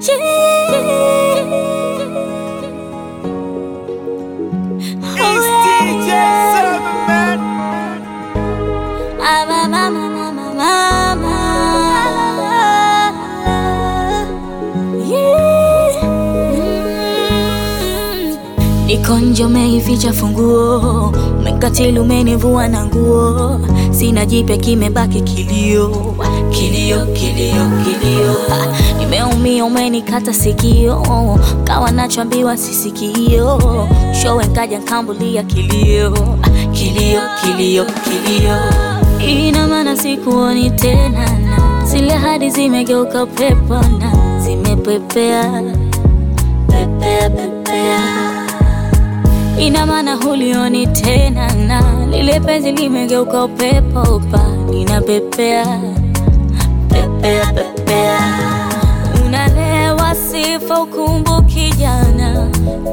It's DJ Seven Man. Niko nje umeificha funguo, umekatili umenivua na nguo, sina jipya kimebaki kilio, kilio, kilio, kilio. Ah, Nimeumia umenikata sikio, kawa nachoambiwa sisikio, showe nkaja nkambulia kilio, Ah, kilio, kilio, kilio. Ina maana sikuoni tena, na zile hadi zimegeuka pepo na zimepepea pepea, pepea ina maana hulioni tena, na lile penzi limegeuka upepo pa linapepea pepea pepea, unalewa sifa ukumbuki jana,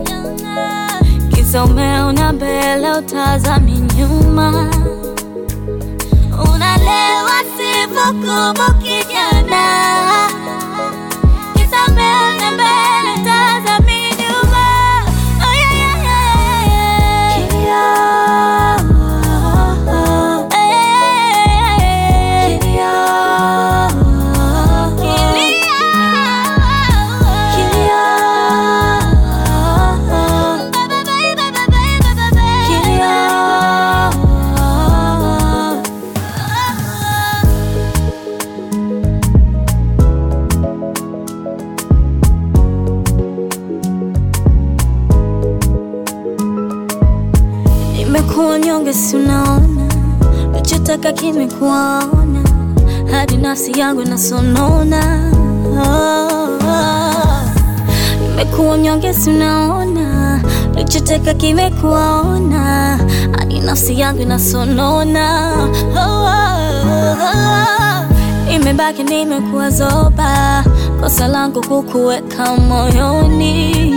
kisa umeona mbele utazami nyuma, unalewa sifa ukumbuki jana, kisa umeona mbele utazami nyuma. Oh, yeah, yeah, yeah, yeah. Eh, Nimekuwa nyonge, si unaona, nachotaka kimekuwaona, hadi nafsi yangu inasonona. Ah, Nimekuwa nyonge, si unaona, nachotaka kimekuwaona, hadi nafsi yangu inasonona. Ah, Imebaki nimekuwa zoba, kosa langu kukuweka moyoni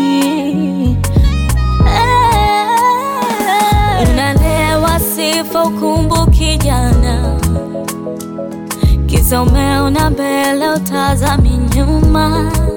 Unalewa sifa ukumbuki jana, kisa umeona mbele utazami nyuma.